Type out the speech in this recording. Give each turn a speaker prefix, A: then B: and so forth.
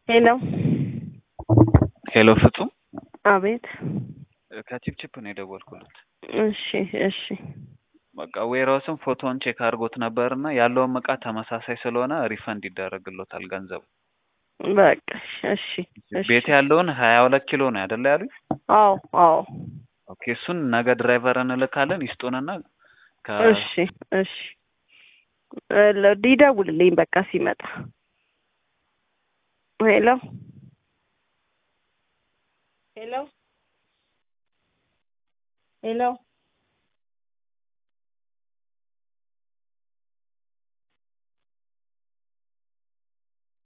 A: ሄሎ
B: ሄሎ ፍጹም
A: አቤት።
B: ከቺፕቺፕ ነው የደወልኩለት።
A: እሺ እሺ
B: በቃ ዌራውስም ፎቶውን ቼክ አድርጎት ነበርና ያለውም እቃ ተመሳሳይ ስለሆነ ሪፈንድ ይደረግሎታል ገንዘቡ።
A: በቃ እሺ እሺ።
B: ቤት ያለውን ሀያ ሁለት ኪሎ ነው አይደለ ያሉኝ?
A: አዎ አዎ።
B: ኦኬ እሱን ነገ ድራይቨር እንልካለን ይስጡንና ከ
A: እሺ እሺ። ለ- ይደውልልኝ በቃ ሲመጣ። ሄሎ ሄሎ ሄሎ